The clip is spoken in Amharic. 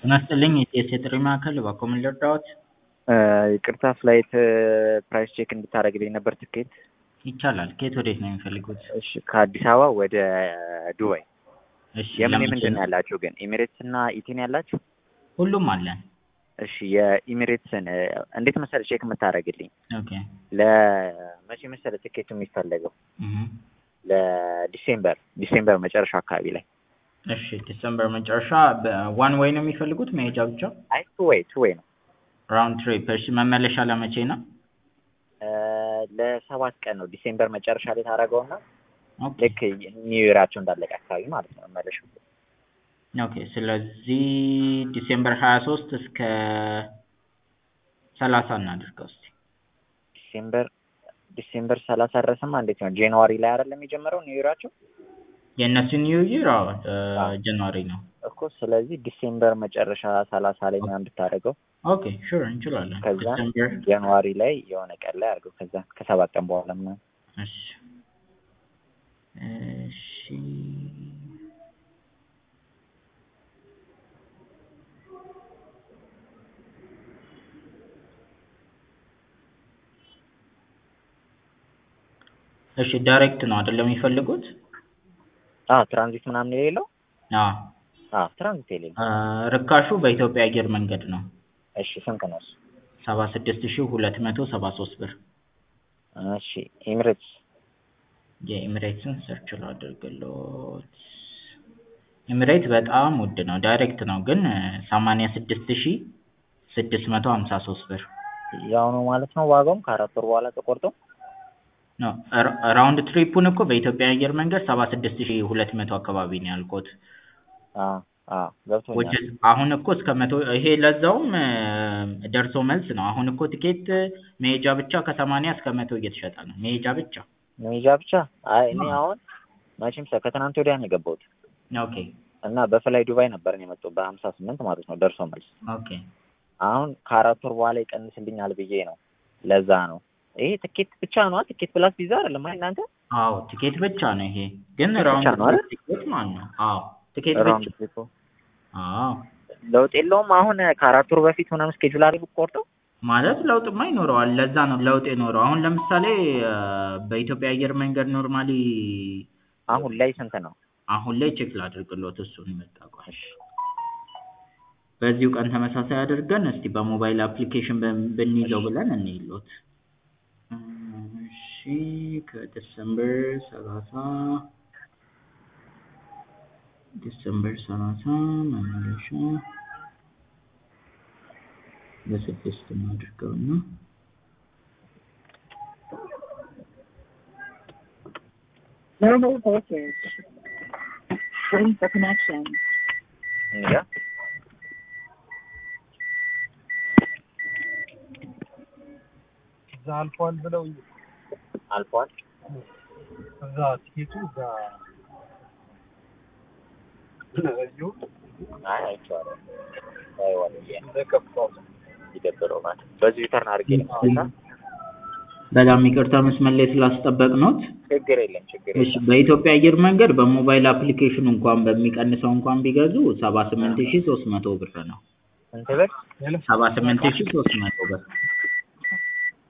ጤና ይስጥልኝ የኢቲኤስ የጥሪ ማዕከል እባክዎ ምን ልርዳዎት? ይቅርታ ፍላይት ፕራይስ ቼክ እንድታደርግልኝ ነበር ትኬት። ይቻላል። ከየት ወዴት ነው የሚፈልጉት? እሺ ከአዲስ አበባ ወደ ዱባይ። እሺ የምን ለመቼ የምንድን ነው ነው? ያላችሁ ግን ኤሚሬትስ እና ኢቲን ያላችሁ? ሁሉም አለን። እሺ የኢሚሬትስን እንዴት መሰለ ቼክ የምታደርግልኝ? ኦኬ ለመቼ መሰለ ትኬቱ የሚፈለገው? እህ ለዲሴምበር ዲሴምበር መጨረሻ አካባቢ ላይ። እሺ ዲሰምበር መጨረሻ በዋን ዌይ ነው የሚፈልጉት መሄጃ ብቻ? አይ ቱ ዌይ ቱ ዌይ ነው። ራውንድ ትሪፕ። እሺ መመለሻ ለመቼ ነው? ለሰባት ቀን ነው ዲሴምበር መጨረሻ ላይ ታደርገውና ኦኬ ልክ ኒው ይራቸው እንዳለቀ አካባቢ ማለት ነው መመለሻው። ኦኬ ስለዚህ ዲሴምበር ሀያ ሶስት እስከ ሰላሳ እናድርገው እስቲ። ዲሴምበር ዲሴምበር ሰላሳ ድረስማ እንዴት ነው? ጃንዋሪ ላይ አይደለም የጀመረው ኒው ይራቸው የእነሱ ኒው ይር አዎ አዎ። ጃንዋሪ ነው። እኮ ስለዚህ ዲሴምበር መጨረሻ ሰላሳ ላይ ምናምን ብታደርገው ኦኬ ሹር እንችላለን። ከዛ ዲሴምበር ጃንዋሪ ላይ የሆነ ቀን ላይ አድርገው ከዛ ከሰባት ቀን በኋላ ምናምን እሺ እሺ እሺ ዳይሬክት ነው አይደለም የሚፈልጉት? አዎ ትራንዚት ምናምን የሌለው አዎ አዎ ትራንዚት የሌለው አ፣ ርካሹ በኢትዮጵያ አየር መንገድ ነው። እሺ ስንት ነው እሱ? ሰባ ስድስት ሺህ ሁለት መቶ ሰባ ሶስት ብር። እሺ ኤሚሬትስ የኤሚሬትስን ሰርች ላድርግሎት። ኤሚሬት በጣም ውድ ነው። ዳይሬክት ነው ግን ሰማንያ ስድስት ሺህ ስድስት መቶ ሀምሳ ሶስት ብር ያው ነው ማለት ነው ዋጋውም ከአራት ወር በኋላ ተቆርጦ ነው። ራ- ራውንድ ትሪፑን እኮ በኢትዮጵያ አየር መንገድ ሰባ ስድስት ሺህ ሁለት መቶ አካባቢ ነው ያልኩት። አዎ አዎ ገብቶኛል which is አሁን እኮ እስከ መቶ ይሄ ለዛውም እ፣ ደርሶ መልስ ነው። አሁን እኮ ትኬት መሄጃ ብቻ ከሰማንያ እስከ መቶ እየተሸጠ ነው። መሄጃ ብቻ። መሄጃ ብቻ አይ እኔ አሁን መቼም ሰ ከትናንት ወዲያ ነው የገባሁት ኦኬ እና በፍላይ ዱባይ ነበር ነው የመጣው በሀምሳ ስምንት ማለት ነው ደርሶ መልስ ኦኬ አሁን ከአራት ወር በኋላ ይቀንስልኛል ብዬ ነው ለዛ ነው ይሄ ትኬት ብቻ ነው ትኬት ፕላስ ቪዛ አይደለም አይ እናንተ አዎ ትኬት ብቻ ነው ይሄ ግን ትኬት ራውንድ ብቻ ነው አይደል? ትኬት ማለት ነው። አዎ ትኬት ራውንድ ብቻ። ትሪፑ አዎ ለውጥ የለውም አሁን ከአራት ወር በፊት ምናምን ስኬጁል አድርግ ቆርጠው ማለት ለውጥማ ይኖረዋል። ለዛ ነው ለውጥ የኖረው። አሁን ለምሳሌ እ፣ በኢትዮጵያ አየር መንገድ ኖርማሊ አሁን ላይ ስንት ነው አሁን ላይ ቼክ ላድርግሎት እሱን መጣ ቆይ። በዚሁ ቀን ተመሳሳይ አድርገን እስቲ በሞባይል አፕሊኬሽን በን- ብንይዘው ብለን እንይሎት። እሺ ከዲሰምበር ሰላሳ ዲሰምበር ሰላሳ መመለሻ በስድስት እናድርገው እና Mobile voltage. Waiting for connection. እንጃ እዛ አልፏል ብለው አልፏል እዛ ትኬቱ እዛ እዩ አይ አይቼዋለሁ አይዋለሁ እንደከፋው ይደብረው ማለት በዚህ ሪተርን አድርጌ ልመለሳ በጣም ይቅርታ መስመር ላይ ስላስጠበቅኖት። ችግር የለም ችግር እሺ የለም በኢትዮጵያ አየር መንገድ በሞባይል አፕሊኬሽን እንኳን በሚቀንሰው እንኳን ቢገዙ ሰባ ስምንት ሺህ ሶስት መቶ ብር ነው። ስንት ብር ሰባ ስምንት ሺህ ሶስት መቶ ብር